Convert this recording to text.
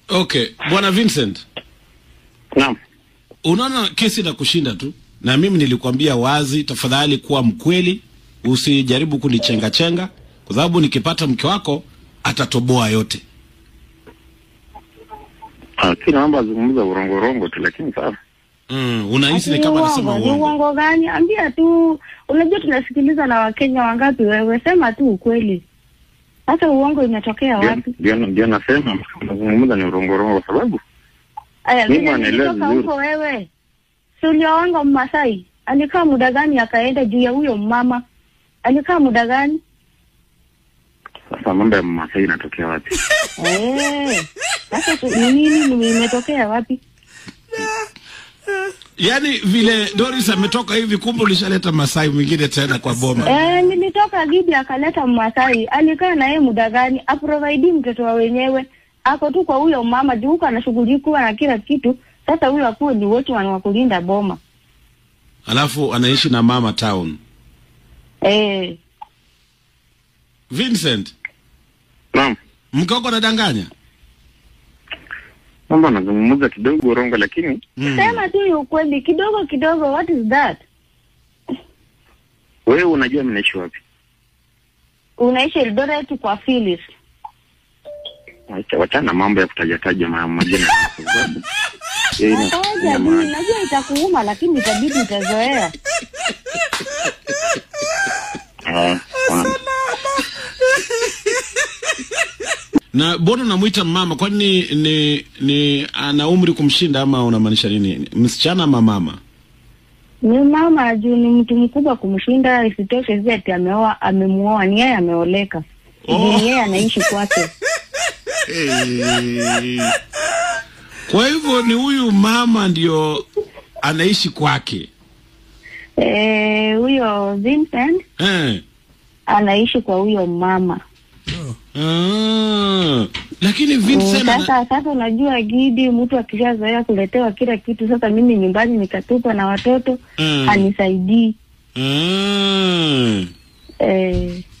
Okay, bwana Vincent, Naam. unaona kesi na kushinda tu, na mimi nilikwambia wazi, tafadhali kuwa mkweli, usijaribu kunichenga chenga, kwa sababu nikipata mke wako atatoboa yote. Ah, kila mambo azungumza urongo rongo tu lakini sawa. Mm, unahisi ni Ati kama uongo, anasema ni uongo. uongo gani? Ambia tu, unajua tunasikiliza na Wakenya wangapi wewe, sema tu ukweli. Hata uongo imetokea Ndio- wapi? Ndio ndio nasema unazungumza ni urongo rongo kwa sababu Aya, Mimi vile wanaelewa nilitoka vizuri. huko wewe, si ulioanga Mmasai alikaa muda gani akaenda juu ya huyo mama? Alikaa muda gani? sasa mambo ya Masai inatokea wapi? Eh, sasa tu- ni nini ni- imetokea wapi? Yaani vile Doris ametoka hivi, kumbe ulishaleta Masai mwingine tena kwa boma. Eh, nilitoka Gidi akaleta Mmasai, alikaa na yeye muda gani? Aprovide mtoto wa wenyewe, ako tu kwa huyo mama juu huko anashughulikiwa na kila kitu. Sasa huyo akuwe ni wote wa kulinda boma. Alafu anaishi na mama town. Eh, Vincent, Naam. mke wako anadanganya? Mambo anazungumza kidogo urongo lakini Mm. sema tu ukweli kidogo kidogo. What is that? wewe unajua mnaishi wapi? Unaishi Eldoret kwa Phyllis. Wacha wachana mambo ya kutajataja ma- majina ya watu, kwa sababu hiyo ina- Ngoja ina tu, maana. najua itakuuma lakini itabidi utazoea. Ah, ah. Na mbona unamwita mama? Kwani ni, ni, ni ana umri kumshinda ama unamaanisha nini? Msichana ama mama? Ni mama juu ni mtu mkubwa kumshinda, isitoshe si ati ameoa, amemuoa, ni yeye ameoleka. Oh. Juu ni yeye anaishi kwake. Hey. Kwa hivyo ni huyu mama ndio anaishi kwake Eh, huyo Vincent eh. anaishi kwa huyo mama. Ah. Lakini Mm, Vincent ana... Sasa sasa, unajua Gidi, mtu akishazoea kuletewa kila kitu, sasa mimi nyumbani nikatupa na watoto Mm. anisaidii. ah. Eh,